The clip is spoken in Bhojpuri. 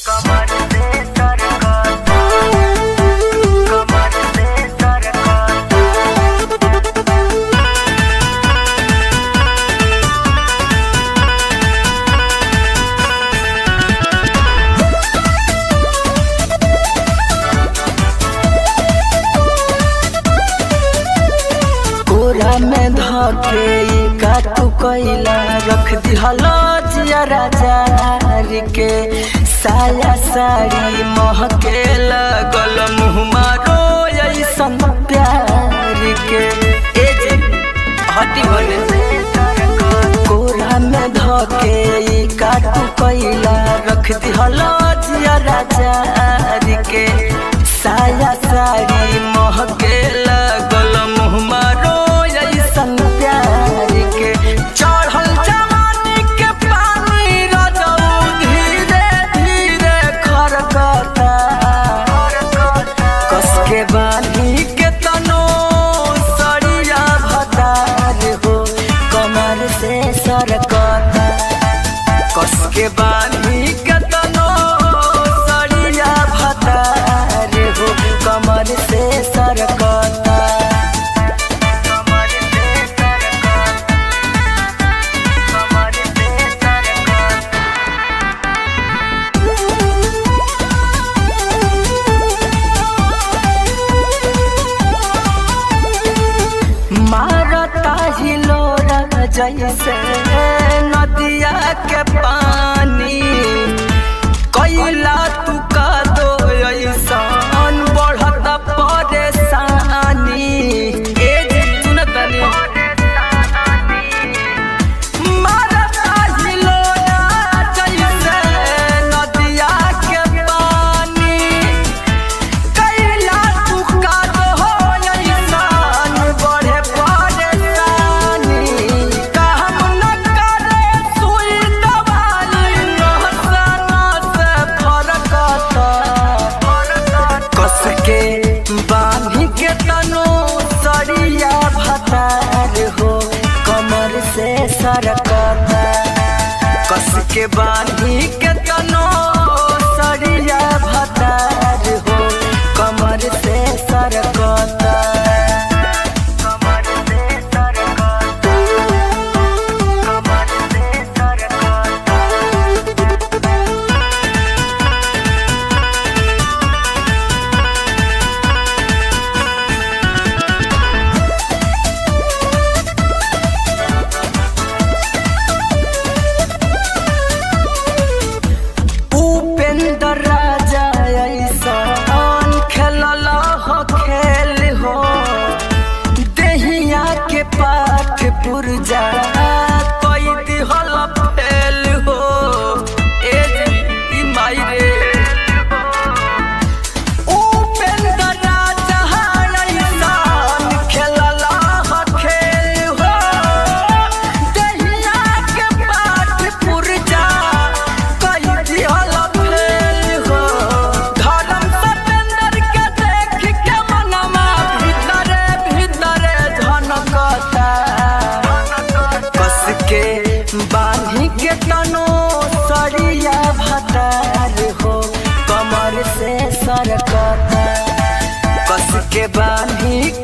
कमर से सरकत कमर से सरकत कोरा में धके ई काटू कैला रख दिहलो जिया राजा के साया साड़ी महके लगल मुँह मारो ऐसन प्यार के ए जी हटी होने कोरा में धके ई काटू कैला रख दिहलो जिया राजा के साया साड़ी महके लगल मुँह मारो ऐसन प्यार के चढ़ल जवानी के पानी रजऊ धीरे धीरे खरकता कस के बानी के तनो सरिया भतार हो कमर से सरकता कस के बानी के तनो सरिया भतार हो कमर से सरकता कमर से सरकत कमर से सरकत मारता हिलोरा जैसे नदिया के पानी कैला तू का दो ऐसन बढ़त परेशानी ए जी सुनतनी मारता हिलोरा जैसे नदिया के पानी कैला तू का हो ऐसान बढ़े परेशानी काम न करे सुई दवाई नहसाना से फरकता कस के बांधी के तनो सरिया भतार हो कमर से सरकता कस के बांधी के तनो सरिया भतार हो कमर से सरकता कमर से सरकत कमर से सरकत उपेंद्र राजा ऐसन खेलल हो खेल हो देहिया के पाठ पुरजा कोई दिहल फेल हो ए जी, ई माई रे उपेंद्र राजा ऐसन खेलल हो खेल हो देहिया के पाठ पुरजा कोई दिहल फेल हो धर्म सतेंद्र के देख के मनवा भीतरे भीतरे झनकता कस के बांधी के तनो सरिया भतार हो कमर से सरकता कस के बांधी